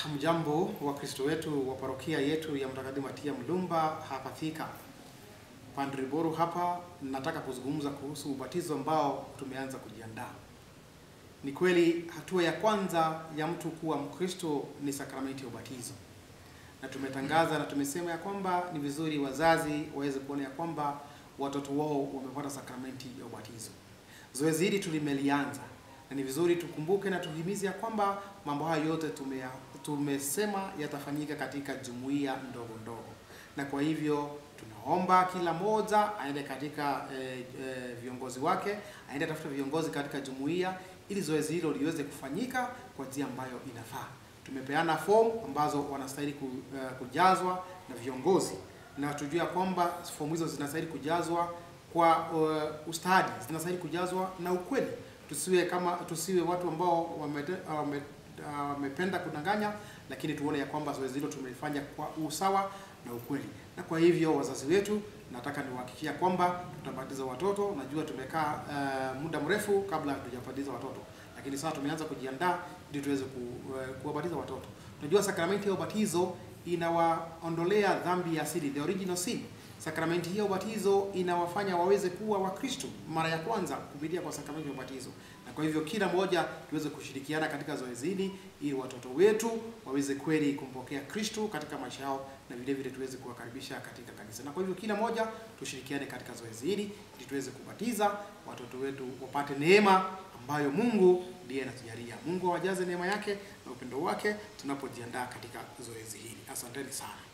Mjambo Wakristo wetu wa parokia yetu ya Mtakatifu Matia Mlumba hapa Thika. Padre Boru hapa, nataka kuzungumza kuhusu ubatizo ambao tumeanza kujiandaa. Ni kweli hatua ya kwanza ya mtu kuwa Mkristo ni sakramenti ya ubatizo, na tumetangaza na tumesema ya kwamba ni vizuri wazazi waweze kuona ya kwamba watoto wao wamepata sakramenti ya ubatizo. Zoezi hili tulimelianza na ni vizuri tukumbuke na tuhimize ya kwamba mambo hayo yote tume, tumesema yatafanyika katika jumuiya ndogo ndogo, na kwa hivyo tunaomba kila mmoja aende katika eh, eh, viongozi wake, aende tafuta viongozi katika jumuiya ili zoezi hilo liweze kufanyika kwa njia ambayo inafaa. Tumepeana fomu ambazo wanastahili ku, eh, kujazwa na viongozi, na tujua kwamba fomu hizo zinastahili kujazwa kwa uh, ustadi, zinastahili kujazwa na ukweli tusiwe kama tusiwe watu ambao wamependa wame, wame kudanganya, lakini tuone ya kwamba zoezi hilo tumelifanya kwa usawa na ukweli. Na kwa hivyo wazazi wetu, nataka niwahakikishia kwamba tutabatiza watoto. Najua tumekaa uh, muda mrefu kabla hatujabatiza watoto, lakini sasa tumeanza kujiandaa ili tuweze ku, uh, kuwabatiza watoto. Tunajua sakramenti ya ubatizo inawaondolea dhambi ya asili, the original sin. Sakramenti hiyo ubatizo inawafanya waweze kuwa Wakristo mara ya kwanza kupitia kwa sakramenti ya ubatizo, na kwa hivyo kila mmoja tuweze kushirikiana katika zoezi hili ili watoto wetu waweze kweli kumpokea Kristo katika maisha yao, na vile vile tuweze kuwakaribisha katika kanisa. Na kwa hivyo kila mmoja tushirikiane katika zoezi hili ili tuweze kubatiza watoto wetu wapate neema ambayo Mungu ndiye anatujalia. Mungu awajaze neema yake na upendo wake tunapojiandaa katika zoezi hili. Asanteni sana.